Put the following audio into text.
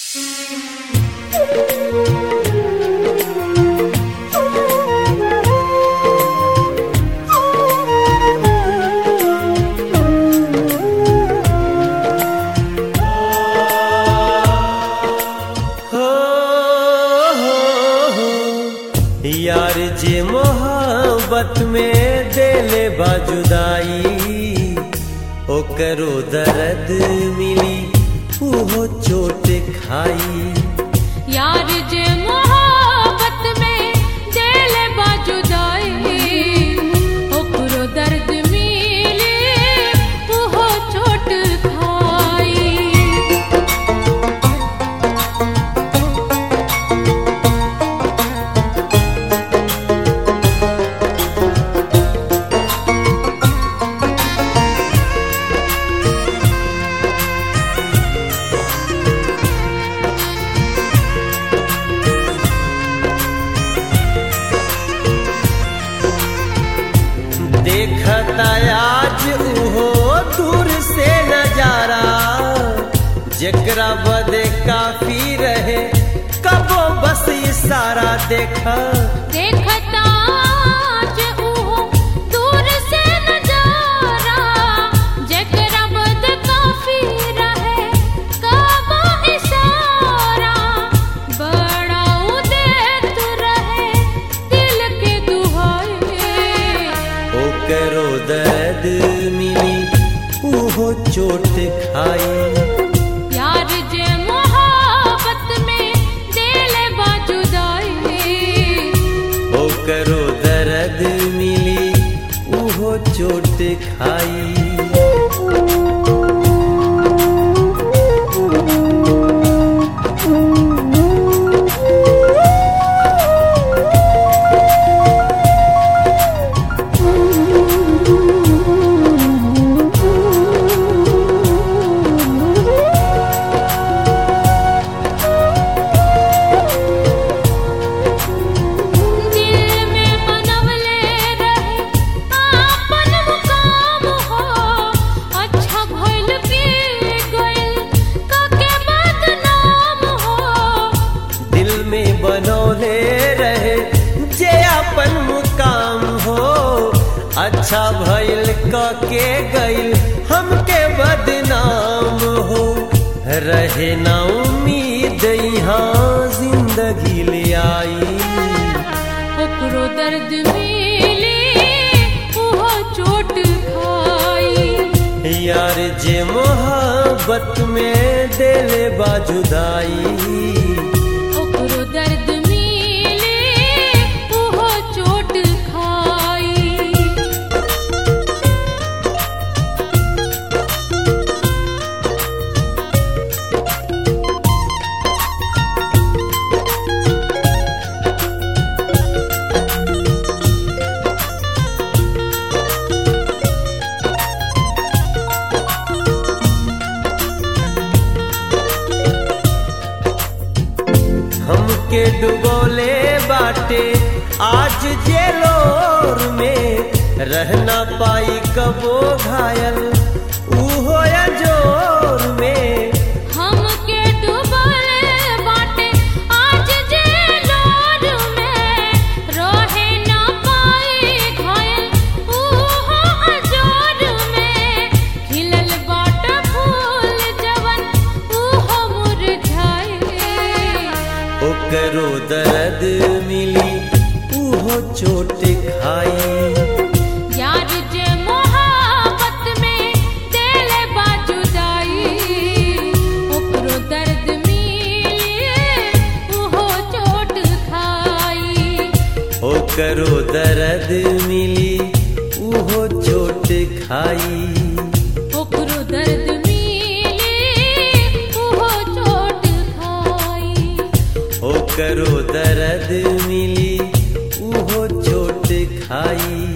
हो हो हो यार जे मोहब्बत में देले बाजुदाई ओकरो दर्द मिली उहो चोट खाई यार जे मोहब्बत में दिल बाजुदाई ओकरो दर्द मिले उहो चोट खाई देखता आज उहो दूर से नजारा जेकरा बदे काफी रहे कबो बस इशारा देखा देखता आज उहो दूर से नजारा जेकरा बद काफी रहे काबा इशारा बड़ा उदेत रहे दिल के दुहाई ओकरो दर्द मिली उहो चोट खाई यार जे मोहब्बत में दिल बाजुदाई ओकरो दर्द मिली उहो चोट खाई दिल में मनवले रहे आपन मुकाम हो अच्छा भइल की गइल काके बदनाम हो दिल में बनौले रहे जे अपन मुकाम हो अच्छा भइल क के गइल हमके बदनाम हो रहे ना उम्मीद यहाँ जिंदगी ले आई ओकरो दर्द मिली उहो चोट खाई यार जे मोहब्बत में दिल बाजुदाई ओकरो दर्द मिले उहो चोट खाई हमके डुबोले बाटे आज जेलोर में रहना पाई कबो घायल उहो या जोर में हमके डुबल बाटे आज जेलोर में रहे ना पाई घायल उहो अजोर में खिलल बाट फूल जवन उहो मुरझाए ओकरो दर्द मिली उहो चोट खाई यार जे मोहब्बत में दिल बाजुदाई ओकरो दर्द मिले उहो चोट खाई ओकरो दर्द मिली उहो चोट खाई ओकरो दर्द मिले उहो चोट खाई ओकरो दर्द मिली उहो चोट खाई